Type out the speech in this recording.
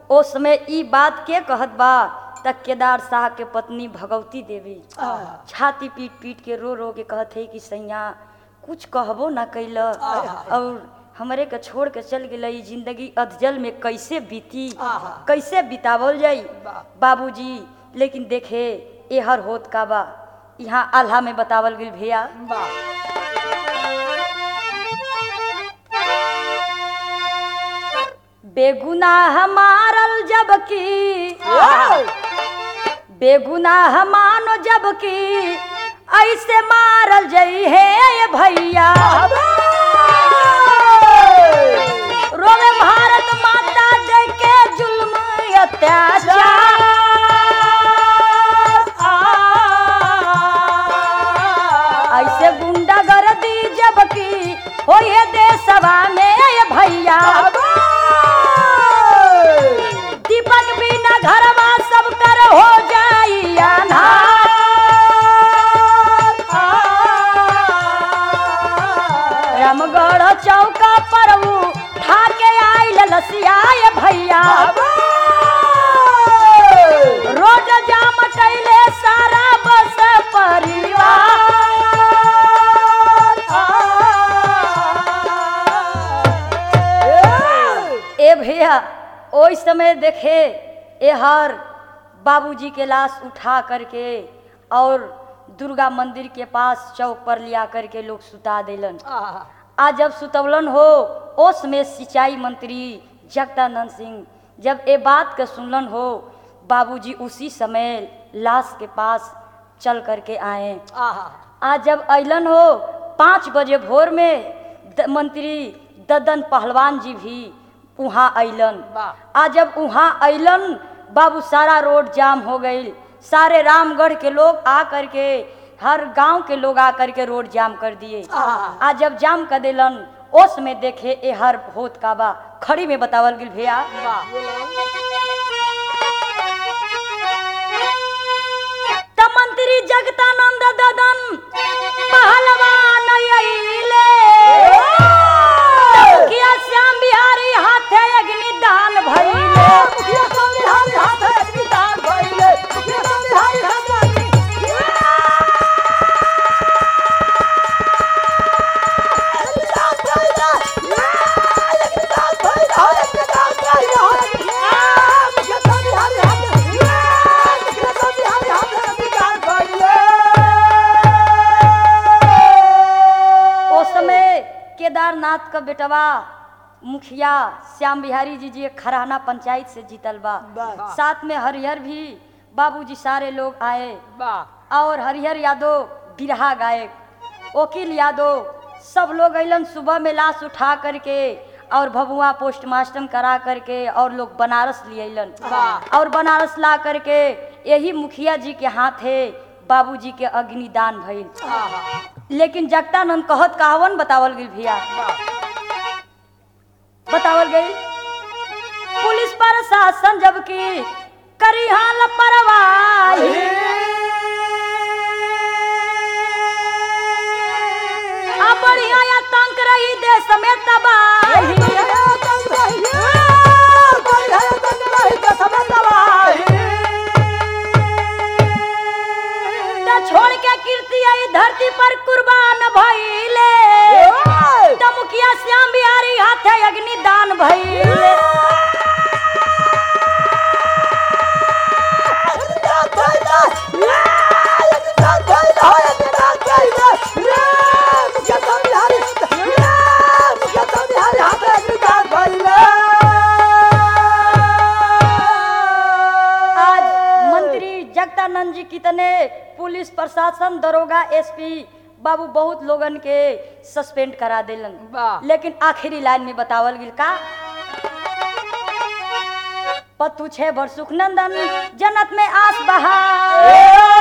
ओ समय ई बात के कहत बा त केदार शाह के पत्नी भगवती देवी छाती पीट पीट के रो रो के कहत है कि सैया कुछ कहबो ना कैल और हमरे के छोड़ के चल गेल ई जिंदगी अधजल में कैसे बीती कैसे बितावल जाई बाबूजी लेकिन देखे एहर होत का बा यहाँ आल्हा में बतावल गेल भैया बेगुनाह मारल जबकि बेगुनाह मानो जबकि ऐसे मारल जई है ये भैया रोवे भारत माता जय के जुल्म अत्याचार ऐसे गुंडा गर्दी जबकि होए देशवा में ये भैया दीपक बिना घरवा सब कर हो जाई अन्हार रामगढ़ चौका पर ऊ ठाके आइल लसियाए भैया रोड जाम कैले सारा बस परिवार ए भैया ओइ समय देखे एहर बाबूजी के लाश उठा करके और दुर्गा मंदिर के पास चौक पर लिया करके लोग सुता देलन आ जब सुतवलन हो ओस में सिंचाई मंत्री जगदानंद सिंह जब ए बात के सुनलन हो बाबूजी उसी समय लाश के पास चल करके आए आज जब अलन हो पाँच बजे भोर में द, मंत्री ददन पहलवान जी भी वहाँ अलन आ जब वहाँ अलन बाबू सारा रोड जाम हो गई सारे रामगढ़ के लोग आ करके हर गांव के लोग आ करके रोड जाम कर दिए आ जब जाम कर दिलन ओस में देखे ए हर होत का बा खड़ी में बतावल गिल भैया त मंत्री जगतानंद ददन पहलवान अइले मुखिया श्याम बिहारी हाथे अग्नि दान भइले उस समय केदारनाथ का बेटवा मुखिया श्याम बिहारी जी जी खराना पंचायत से जीतल बा साथ में हरिहर भी बाबूजी सारे लोग आए और हरिहर यादव बिरहा गायक वकील यादव सब लोग अलन सुबह में लाश उठा करके और भभुआ पोस्टमास्टम करा करके और लोग बनारस ले अलन और बनारस ला करके यही मुखिया जी के हाथे बाबूजी के अग्निदान भइल लेकिन जगतानंद कहत कहावन बतावल गई भैया बतावल गई पुलिस प्रशासन जबकि करी हाल परवाही अब बढ़िया या तंक रही देश में तबाही त छोड़ के कीर्ति आई धरती पर कुर्बान भइले त मुखिया श्याम बिहारी हाथे अग्नि दान भइले आज मंत्री जगदानंद जी कितने पुलिस प्रशासन दरोगा एसपी बाबू बहुत लोगन के सस्पेंड करा देलन वाह। लेकिन आखिरी लाइन में बतावल गिल का पतु छे बर सुखनंदन जन्नत में आस बहा